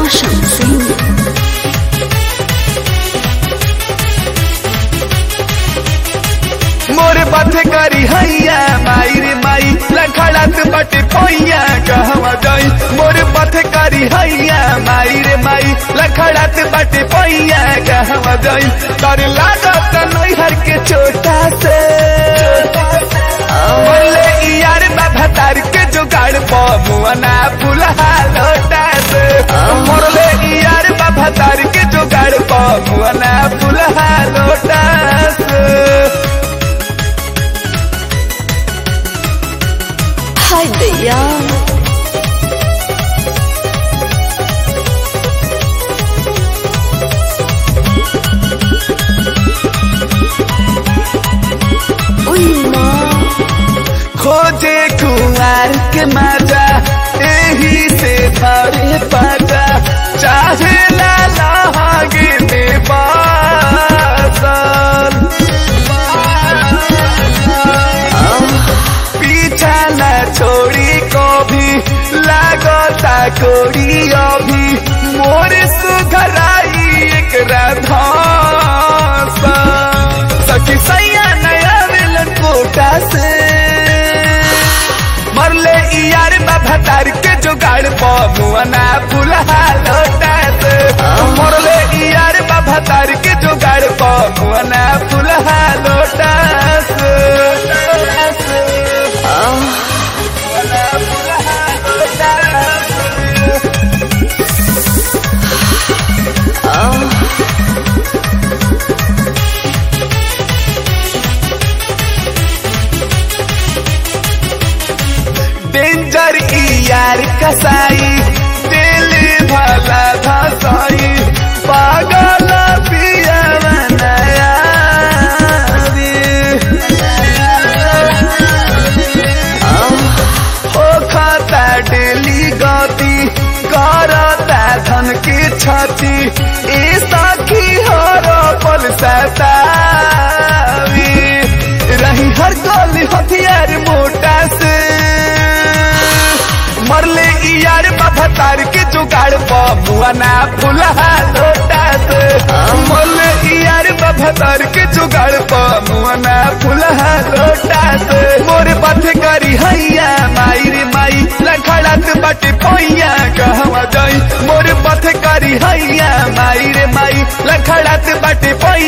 Roshan Singh. मोर बाथे करी हैया माई रे माई लखड़ात बटे पैया कहवा जाई मोर बाथे करी हैया माई रे माई लखड़ात बटे पैया कहवा जाई तर लागत नैहर के छोटा से बोले ई यार बाबा तार के जुगाड़ प मुअना फुलहा लोटा से मोरले ई यार बाबा तार के जुगाड़ प मुअना फुलहा लोटा से Hi there. Uy, ma. खोजे कुमार के माजा यही से भरे पाजा चाहे लाला आगे में बासल पीछा न छोड़ी को भी लागता कोड़ी अभी मोर सुघराई एक राधा सखी सैया नया मिलन कोटा से मरले ई यार बाबा तार के जुगाड़ प मुअना फुलहा लोटा से मरले ई यार बाबा तार के जुगाड़ प मुअना फुलहा लोटा से मुअना फुलहा लोटा से। डेंजर ई यार कसाई दिल भला धसाई पागल पिया नया हो खाता डेली गति करता धन की छति ई साखी हर पल सतावी रही हर गली हथियार मोटा से मरले ई यार बाबा तार के जुगाड़ प बुआना फुलहा लोटा से मरले ई यार बाबा तार के जुगाड़ प बुआना फुलहा लोटा से मोर बाथे करी हैया माई रे माई लखड़ात बटे पैया कहवा जाई मोर बाथे करी हैया माई रे माई लखड़ात बटे पैया